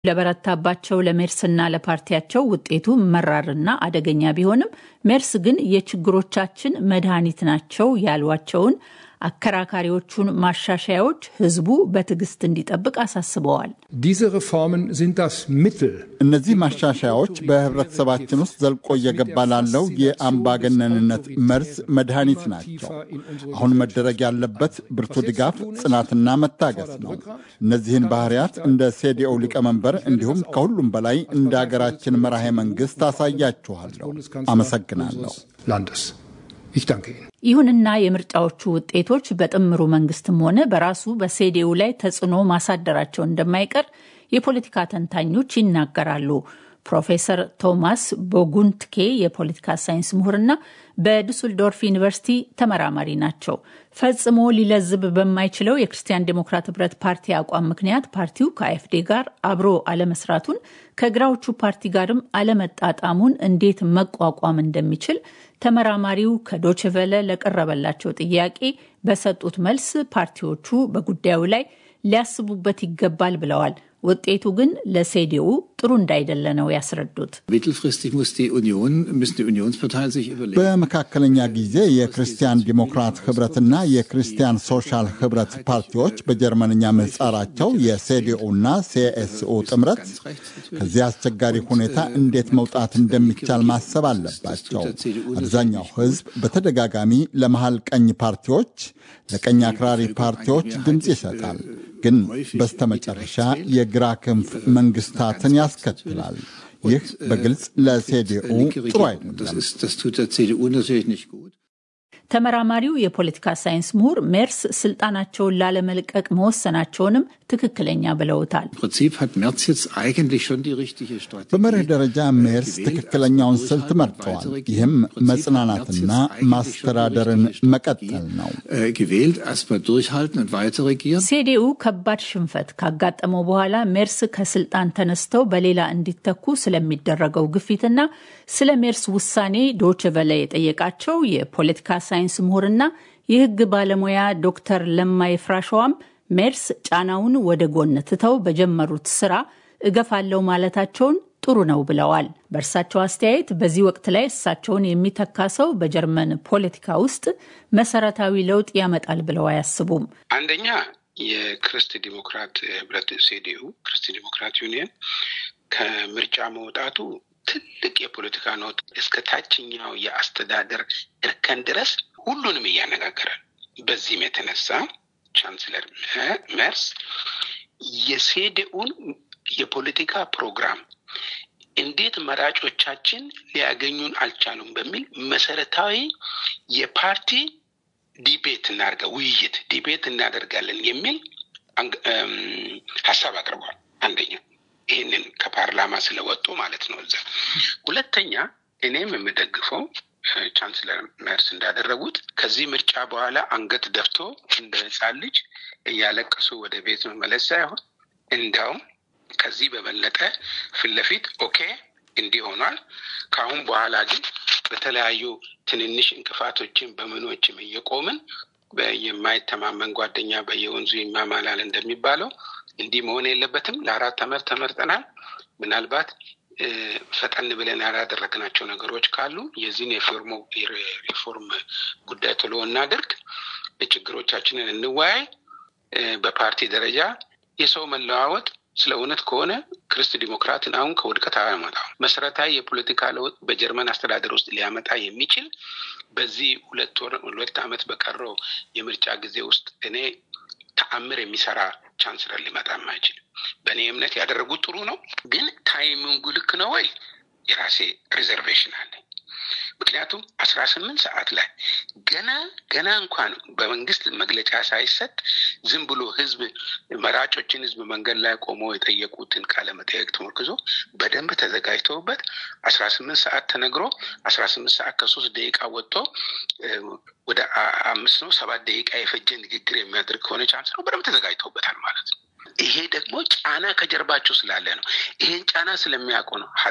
ለበረታባቸው ለሜርስና ለፓርቲያቸው ውጤቱ መራርና አደገኛ ቢሆንም ሜርስ ግን የችግሮቻችን መድኃኒት ናቸው ያሏቸውን አከራካሪዎቹን ማሻሻያዎች ህዝቡ በትዕግስት እንዲጠብቅ አሳስበዋል። እነዚህ ማሻሻያዎች በህብረተሰባችን ውስጥ ዘልቆ እየገባ ላለው የአምባገነንነት መርዝ መድኃኒት ናቸው። አሁን መደረግ ያለበት ብርቱ ድጋፍ፣ ጽናትና መታገስ ነው። እነዚህን ባህሪያት እንደ ሴዲኦ ሊቀመንበር እንዲሁም ከሁሉም በላይ እንደ አገራችን መራሄ መንግስት አሳያችኋለሁ። አመሰግናለሁ። ይሁንና የምርጫዎቹ ውጤቶች በጥምሩ መንግስትም ሆነ በራሱ በሴዴኡ ላይ ተጽዕኖ ማሳደራቸው እንደማይቀር የፖለቲካ ተንታኞች ይናገራሉ። ፕሮፌሰር ቶማስ ቦጉንትኬ የፖለቲካ ሳይንስ ምሁርና በዱስልዶርፍ ዩኒቨርሲቲ ተመራማሪ ናቸው። ፈጽሞ ሊለዝብ በማይችለው የክርስቲያን ዴሞክራት ህብረት ፓርቲ አቋም ምክንያት ፓርቲው ከአኤፍዴ ጋር አብሮ አለመስራቱን ከግራዎቹ ፓርቲ ጋርም አለመጣጣሙን እንዴት መቋቋም እንደሚችል ተመራማሪው ከዶችቨለ ለቀረበላቸው ጥያቄ በሰጡት መልስ ፓርቲዎቹ በጉዳዩ ላይ ሊያስቡበት ይገባል ብለዋል። ውጤቱ ግን ለሴዲኡ ጥሩ እንዳይደለ ነው ያስረዱት። በመካከለኛ ጊዜ የክርስቲያን ዲሞክራት ህብረትና የክርስቲያን ሶሻል ህብረት ፓርቲዎች በጀርመንኛ ምህጻራቸው የሴዲኡና ሲኤስኡ ጥምረት ከዚህ አስቸጋሪ ሁኔታ እንዴት መውጣት እንደሚቻል ማሰብ አለባቸው። አብዛኛው ህዝብ በተደጋጋሚ ለመሃል ቀኝ ፓርቲዎች፣ ለቀኝ አክራሪ ፓርቲዎች ድምፅ ይሰጣል። ግን በስተመጨረሻ የግራ ክንፍ መንግስታትን ያስከትላል። ይህ በግልጽ ለሴዲኡ ጥሩ አይደለም። ተመራማሪው የፖለቲካ ሳይንስ ምሁር ሜርስ ስልጣናቸውን ላለመልቀቅ መወሰናቸውንም ትክክለኛ ብለውታል። በመርህ ደረጃ ሜርስ ትክክለኛውን ስልት መርጠዋል። ይህም መጽናናትና ማስተዳደርን መቀጠል ነው። ሴዲኡ ከባድ ሽንፈት ካጋጠመው በኋላ ሜርስ ከስልጣን ተነስተው በሌላ እንዲተኩ ስለሚደረገው ግፊትና ስለ ሜርስ ውሳኔ ዶችቨለ የጠየቃቸው የፖለቲካ ሳይንስ ምሁርና የሕግ ባለሙያ ዶክተር ለማይ ፍራሸዋም ሜርስ ጫናውን ወደ ጎን ትተው በጀመሩት ስራ እገፋለው ማለታቸውን ጥሩ ነው ብለዋል። በእርሳቸው አስተያየት በዚህ ወቅት ላይ እሳቸውን የሚተካ ሰው በጀርመን ፖለቲካ ውስጥ መሰረታዊ ለውጥ ያመጣል ብለው አያስቡም። አንደኛ የክርስት ዲሞክራት ህብረት ሴዲኡ ክርስት ዲሞክራት ዩኒየን ከምርጫ መውጣቱ ትልቅ የፖለቲካ ኖት እስከ ታችኛው የአስተዳደር እርከን ድረስ ሁሉንም እያነጋገራል። በዚህም የተነሳ ቻንስለር መርስ የሴዴኡን የፖለቲካ ፕሮግራም እንዴት መራጮቻችን ሊያገኙን አልቻሉም በሚል መሰረታዊ የፓርቲ ዲቤት እናድርጋ ውይይት ዲቤት እናደርጋለን የሚል ሀሳብ አቅርቧል። አንደኛ ይህንን ከፓርላማ ስለወጡ ማለት ነው። እዛ ሁለተኛ እኔም የምደግፈው ቻንስለር መርስ እንዳደረጉት ከዚህ ምርጫ በኋላ አንገት ደፍቶ እንደ ሕፃን ልጅ እያለቀሱ ወደ ቤት መመለስ ሳይሆን እንዲያውም ከዚህ በበለጠ ፊት ለፊት ኦኬ እንዲህ ሆኗል፣ ከአሁን በኋላ ግን በተለያዩ ትንንሽ እንቅፋቶችን በምኖችም እየቆምን የማይተማመን ጓደኛ በየወንዙ ይማማላል እንደሚባለው እንዲህ መሆን የለበትም። ለአራት ዓመት ተመርጠናል። ምናልባት ፈጠን ብለን ያላደረግናቸው ነገሮች ካሉ የዚህን የሪፎርም ጉዳይ ቶሎ እናድርግ፣ ችግሮቻችንን እንወያይ። በፓርቲ ደረጃ የሰው መለዋወጥ ስለ እውነት ከሆነ ክርስት ዲሞክራትን አሁን ከውድቀት አያመጣው። መሰረታዊ የፖለቲካ ለውጥ በጀርመን አስተዳደር ውስጥ ሊያመጣ የሚችል በዚህ ሁለት ወር ሁለት ዓመት በቀረው የምርጫ ጊዜ ውስጥ እኔ ተአምር የሚሰራ ቻንስለር ሊመጣም አይችልም። በእኔ እምነት ያደረጉት ጥሩ ነው፣ ግን ታይሚንጉ ልክ ነው ወይ? የራሴ ሪዘርቬሽን አለኝ። ምክንያቱም አስራ ስምንት ሰዓት ላይ ገና ገና እንኳን በመንግስት መግለጫ ሳይሰጥ ዝም ብሎ ህዝብ መራጮችን ህዝብ መንገድ ላይ ቆሞ የጠየቁትን ቃለ መጠየቅ ተመርክዞ በደንብ ተዘጋጅተውበት አስራ ስምንት ሰዓት ተነግሮ አስራ ስምንት ሰዓት ከሶስት ደቂቃ ወጥቶ ወደ አምስት ነው ሰባት ደቂቃ የፈጀ ንግግር የሚያደርግ ከሆነ ቻንስ ነው በደንብ ተዘጋጅተውበታል ማለት ነው። ይሄ ደግሞ ጫና ከጀርባቸው ስላለ ነው። ይሄን ጫና ስለሚያውቁ ነው ሀሎ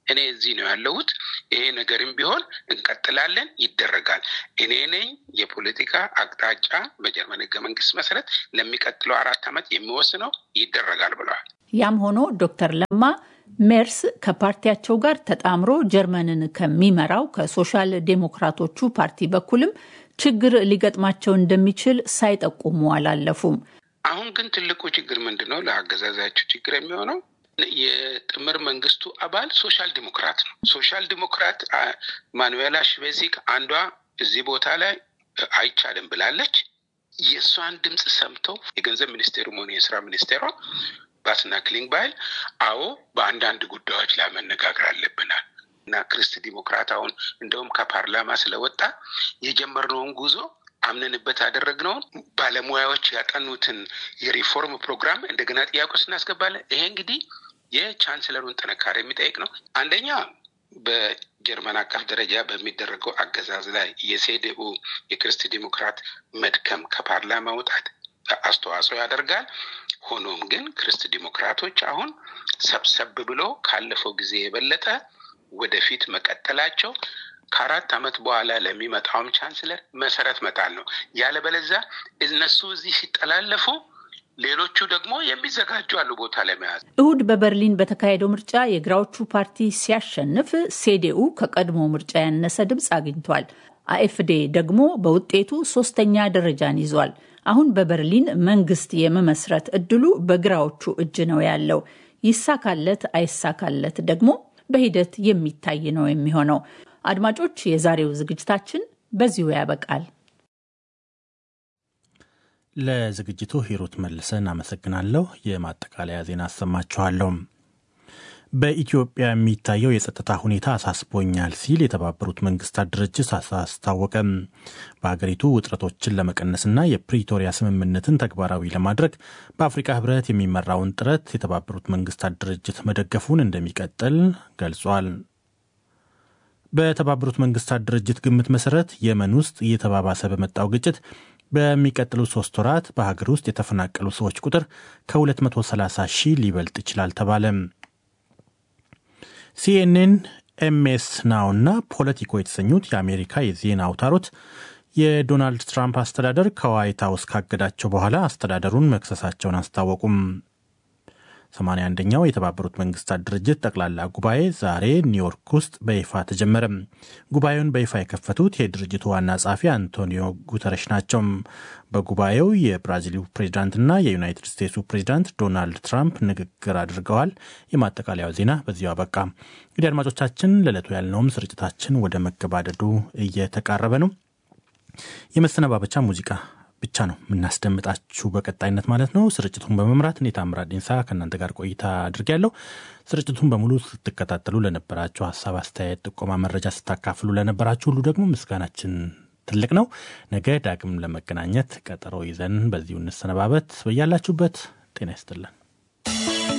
እኔ እዚህ ነው ያለሁት። ይሄ ነገርም ቢሆን እንቀጥላለን፣ ይደረጋል። እኔ ነኝ የፖለቲካ አቅጣጫ በጀርመን ህገ መንግስት መሰረት ለሚቀጥለው አራት ዓመት የሚወስነው ይደረጋል ብለዋል። ያም ሆኖ ዶክተር ለማ ሜርስ ከፓርቲያቸው ጋር ተጣምሮ ጀርመንን ከሚመራው ከሶሻል ዴሞክራቶቹ ፓርቲ በኩልም ችግር ሊገጥማቸው እንደሚችል ሳይጠቁሙ አላለፉም። አሁን ግን ትልቁ ችግር ምንድን ነው? ለአገዛዛቸው ችግር የሚሆነው የጥምር መንግስቱ አባል ሶሻል ዲሞክራት ነው። ሶሻል ዲሞክራት ማኑዌላ ሽቤዚክ አንዷ እዚህ ቦታ ላይ አይቻልም ብላለች። የእሷን ድምፅ ሰምተው የገንዘብ ሚኒስቴሩም ሆነ የስራ ሚኒስቴሯ ባስና ክሊንግ ባይል አዎ በአንዳንድ ጉዳዮች ላይ መነጋገር አለብናል እና ክርስት ዲሞክራት አሁን እንደውም ከፓርላማ ስለወጣ የጀመርነውን ጉዞ አምነንበት ያደረግነውን ባለሙያዎች ያጠኑትን የሪፎርም ፕሮግራም እንደገና ጥያቄ ውስጥ እናስገባለን። ይሄ እንግዲህ የቻንስለሩን ጥንካሬ የሚጠይቅ ነው። አንደኛ በጀርመን አቀፍ ደረጃ በሚደረገው አገዛዝ ላይ የሴዴኡ የክርስት ዲሞክራት መድከም ከፓርላማ መውጣት አስተዋጽኦ ያደርጋል። ሆኖም ግን ክርስት ዲሞክራቶች አሁን ሰብሰብ ብሎ ካለፈው ጊዜ የበለጠ ወደፊት መቀጠላቸው ከአራት ዓመት በኋላ ለሚመጣውም ቻንስለር መሰረት መጣል ነው። ያለበለዛ እነሱ እዚህ ሲጠላለፉ ሌሎቹ ደግሞ የሚዘጋጁ አሉ ቦታ ለመያዝ። እሁድ በበርሊን በተካሄደው ምርጫ የግራዎቹ ፓርቲ ሲያሸንፍ ሴዴኡ ከቀድሞ ምርጫ ያነሰ ድምፅ አግኝቷል። አኤፍዴ ደግሞ በውጤቱ ሶስተኛ ደረጃን ይዟል። አሁን በበርሊን መንግስት የመመስረት እድሉ በግራዎቹ እጅ ነው ያለው። ይሳካለት አይሳካለት ደግሞ በሂደት የሚታይ ነው የሚሆነው። አድማጮች፣ የዛሬው ዝግጅታችን በዚሁ ያበቃል። ለዝግጅቱ ሂሩት መልሰን አመሰግናለሁ። የማጠቃለያ ዜና አሰማችኋለሁ። በኢትዮጵያ የሚታየው የጸጥታ ሁኔታ አሳስቦኛል ሲል የተባበሩት መንግስታት ድርጅት አስታወቀም። በሀገሪቱ ውጥረቶችን ለመቀነስና የፕሪቶሪያ ስምምነትን ተግባራዊ ለማድረግ በአፍሪካ ህብረት የሚመራውን ጥረት የተባበሩት መንግስታት ድርጅት መደገፉን እንደሚቀጥል ገልጿል። በተባበሩት መንግስታት ድርጅት ግምት መሰረት የመን ውስጥ እየተባባሰ በመጣው ግጭት በሚቀጥሉት ሶስት ወራት በሀገር ውስጥ የተፈናቀሉ ሰዎች ቁጥር ከ230 ሺህ ሊበልጥ ይችላል ተባለ። ሲኤንኤን፣ ኤምኤስ ናው እና ፖለቲኮ የተሰኙት የአሜሪካ የዜና አውታሮች የዶናልድ ትራምፕ አስተዳደር ከዋይት ሀውስ ካገዳቸው በኋላ አስተዳደሩን መክሰሳቸውን አስታወቁም። 81ኛው የተባበሩት መንግስታት ድርጅት ጠቅላላ ጉባኤ ዛሬ ኒውዮርክ ውስጥ በይፋ ተጀመረ። ጉባኤውን በይፋ የከፈቱት የድርጅቱ ዋና ጸሐፊ አንቶኒዮ ጉተረሽ ናቸው። በጉባኤው የብራዚሉ ፕሬዚዳንትና የዩናይትድ ስቴትሱ ፕሬዚዳንት ዶናልድ ትራምፕ ንግግር አድርገዋል። የማጠቃለያው ዜና በዚሁ አበቃ። እንግዲህ አድማጮቻችን ለዕለቱ ያልነውም ስርጭታችን ወደ መገባደዱ እየተቃረበ ነው። የመሰነባበቻ ሙዚቃ ብቻ ነው የምናስደምጣችሁ በቀጣይነት ማለት ነው። ስርጭቱን በመምራት እኔ ታምራት ዲንሳ ከእናንተ ጋር ቆይታ አድርጌያለሁ። ስርጭቱን በሙሉ ስትከታተሉ ለነበራችሁ ሀሳብ፣ አስተያየት፣ ጥቆማ፣ መረጃ ስታካፍሉ ለነበራችሁ ሁሉ ደግሞ ምስጋናችን ትልቅ ነው። ነገ ዳግም ለመገናኘት ቀጠሮ ይዘን በዚሁ እንሰነባበት። በያላችሁበት ጤና ይስጥልን።